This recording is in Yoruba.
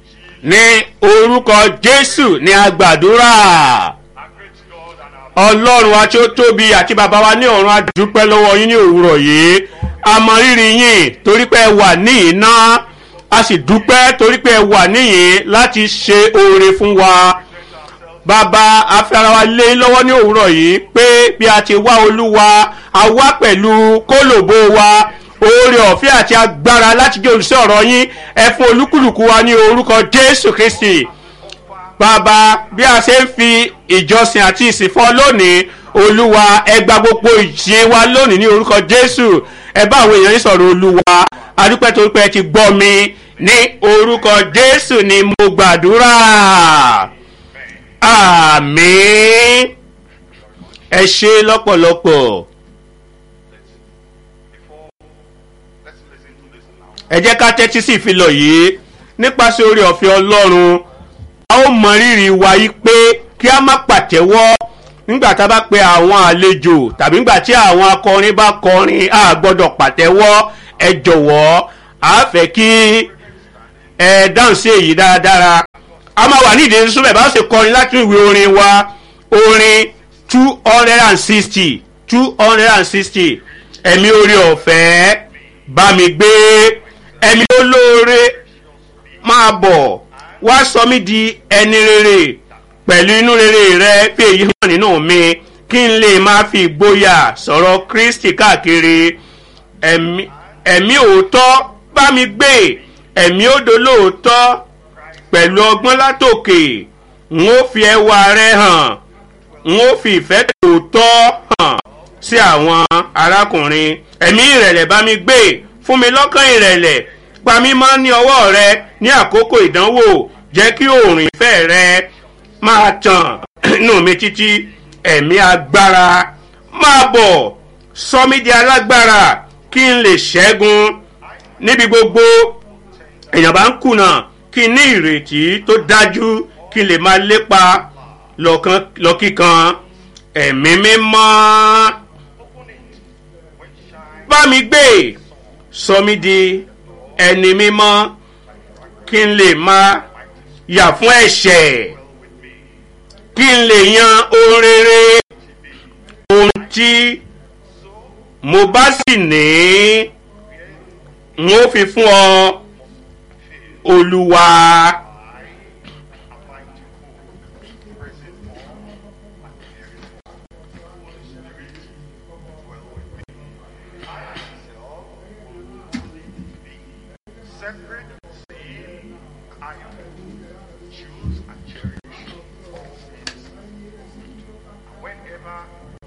ní orúkọ jésù ní agbàdúrà Our great God and our ọlọ́run wa tí ó tóbi àti bàbá wa ní ọ̀run adúpẹ́ lọ́wọ́ yín ní òwúrọ̀ yìí a mọ rírì yín torí pé ẹ wà níyìn náà a sì dúpẹ́ torí pé ẹ wà níyìn láti ṣe oore fún wa bàbá afẹ́rawa lé lọ́wọ́ ní òwúrọ̀ yìí pé bí a ti wá olúwa a wá pẹ̀lú kólòbó wa oore ọ̀fẹ́ àti agbára láti jẹ́ olùsọ ọ̀rọ̀ yín ẹ fún olúkúlùkù wa ní orúkọ jésù kristi bàbá bí a ṣe ń fi ìjọsìn àti ìsìnfọ́ lónìí olúwa ẹ gba gbogbo ìṣe wa lónìí ní orúkọ jésù ẹ bá àwọn èèyàn yín sọ̀rọ̀ olúwa adúpẹ́ torí pé ẹ ti gbọ́ mi ní orúkọ jésù ni mo gbàdúrà àmín ẹ ṣe lọ́pọ̀lọpọ̀ before let's listen to this now. ẹ jẹ́ ká tẹ́tí sí ìfilọ̀ yìí nípasẹ̀ orí ọ̀fẹ́ ọlọ́run a ó mọ rírì wa yí pé kí a má pàtẹ́wọ́ nígbà tá a bá pe àwọn àlejò tàbí nígbà tí àwọn akọrin bá kọrin a gbọ́dọ̀ pàtẹ́wọ́ ẹ jọ̀wọ́ a fẹ́ kí ẹ dáhùn sí èyí dáradára a máa wà nídìí súnmẹ̀ bá ṣe kọrin láti ìwé orin wa orin two hundred and sixty two hundred and sixty ẹ̀mí orí ọ̀fẹ́ bá mi gbé ẹ̀mí olóore máa bọ̀ wá sọ mí di ẹni rere pẹ̀lú inú rere rẹ fi èyí hàn nínú mi kí n lè máa fi ìgboyà sọ̀rọ̀ kristi káàkiri ẹ̀mí ẹ̀mí òótọ́ bá mi gbé ẹ̀mí òdo lóòótọ́ pẹ̀lú ọgbọ́n látòkè n ó fi ẹwà rẹ hàn n ó fi ìfẹ́ tòótọ́ hàn sí àwọn arákùnrin ẹ̀mí ìrẹ̀lẹ̀ bá mi gbé fún mi lọ́kàn ìrẹ̀lẹ̀ pa mí mọ́ ní ọwọ́ rẹ ní àkókò ìdánwò jẹ́ kí òòrùn ìfẹ́ rẹ máa tàn nù mí títí ẹ̀mí agbára máa bọ̀ sọ mí di alágbára kí n lè ṣẹ́gun níbi gbogbo èèyàn bá ń kùnà kí n ní ìrètí tó dájú kí n lè máa lépa lọ́kàn- lọ́kìkan ẹ̀mí mímọ́ bá mi gbé sọ mí di ẹni mímọ́ kí n lè máa yà fún ẹ̀ṣẹ̀ kí n lè yan ohun rere ohun tí mo bá sì ní n ó fi fún ọ olúwa. Separate, see, iron, choose and cherish all things. Whenever